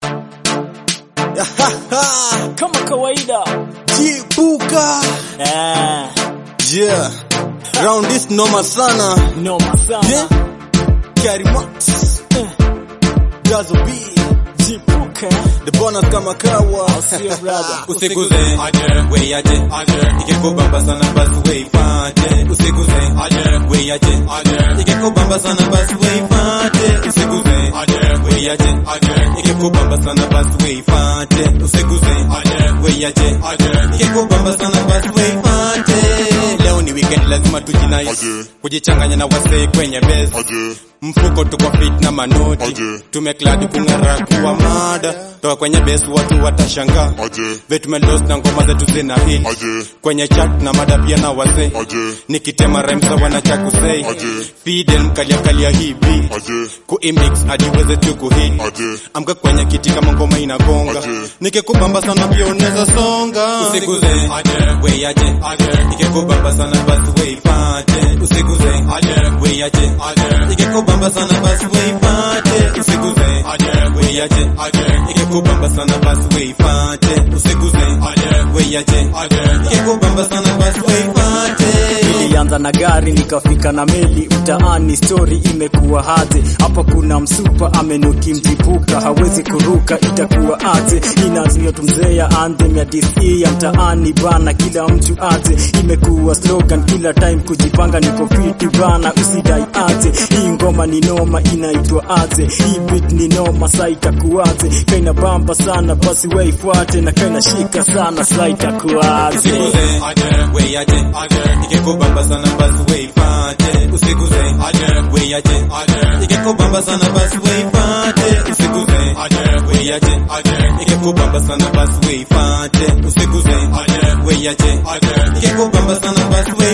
kama kawaida Jibuka. eh, Yeah. Round this noma sana. noma sana Yeah. Carry Max. Dazo B. jipuka The bonus kama kawa. sio brother usiguze we aje ikikubamba sana basi we ifate usiguze we aje ikikubamba sana basi we ifate usiguze we aje ikikubamba sana basi we ifate usiguze we aje ikikubamba sana basi we ifate leo ni weekend lazima tujinai kujichanganya na wasee kwenye base mfuko tuko fit na manoti tumekladi kung'ara kuwa mada toka kwenye base watu watashanga vetumelos na ngoma zetu zina hit kwenye chat na mada pia na wase nikitema rhymes wana cha kusei fidel mkalia kalia hii beat kuimix hadi uweze tu kuhit amka kwenye kiti kama ngoma inagonga nikikubamba sana pia unaweza songa usiguze we aje nikikubamba sana basi we ifate usiguze we aje ikikubamba sana basi we ifate usiguze we aje ikikubamba sana basi we ifate usiguze we aje ikikubamba sana basi we ifate nilianza na gari nikafika na meli mtaani story imekuwa haze hapa kuna msupa amenuki mjipuka hawezi kuruka itakuwa aje inayotumzea anthem ya DC ya mtaani bana kila mtu aje imekuwa slogan kila time kujipanga niko fiti bana usidai aje hii ngoma ni noma inaitwa aje hii beat ni noma sa itakuaje kaina bamba sana basi waifuate na kaina shika sana sa itakuaje usiguze we aje ikikubamba sana basi we ifate usiguze we aje ikikubamba sana basi we ifate usiguze we aje ikikubamba sana basi we ifate usiguze we aje ikikubamba sana basi we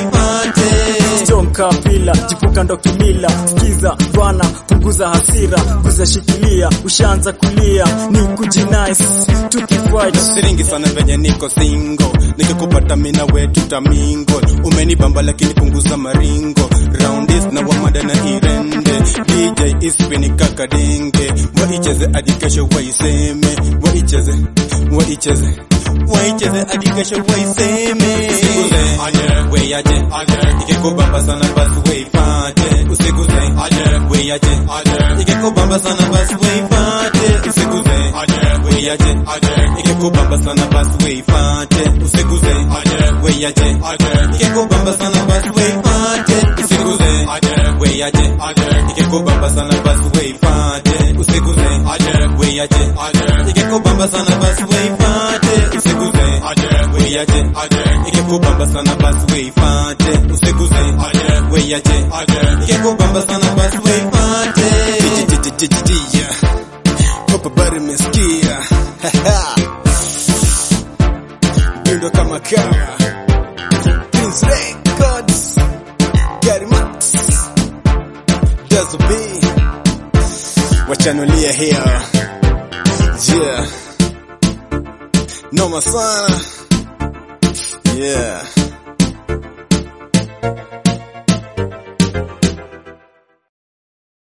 ifate Storm kapila jipuka ndo kimila sikiza bwana punguza hasira kuzashikilia ushaanza kulia ni kujinice tukifight siringi sana venye niko single nikikupata mina wetu tamingo umenibamba lakini punguza maringo roundis na wamada na irende dj ispini kakadenge waicheze hadi kesho waiseme waicheze waicheze waicheze hadi kesho waiseme we aje ikikubamba sana basi we ifate usiguze we aje ikikubamba sana basi we ifate usiguze we aje ikikubamba sana basi we ifate usiguze we aje ikikubamba sana basi we ifate usiguze we aje ikikubamba sana basi we ifate usiguze we aje ikikubamba sana basi we ifate usiguze we aje ikikubamba sana basi we ifate usiguze we aje ikikubamba sana basi we ifate Papa bari mesikia. Bindo kama kawa. Prince Records. Carry Max. Dazo B. Wachanulia here. Yeah. Noma sana. Yeah.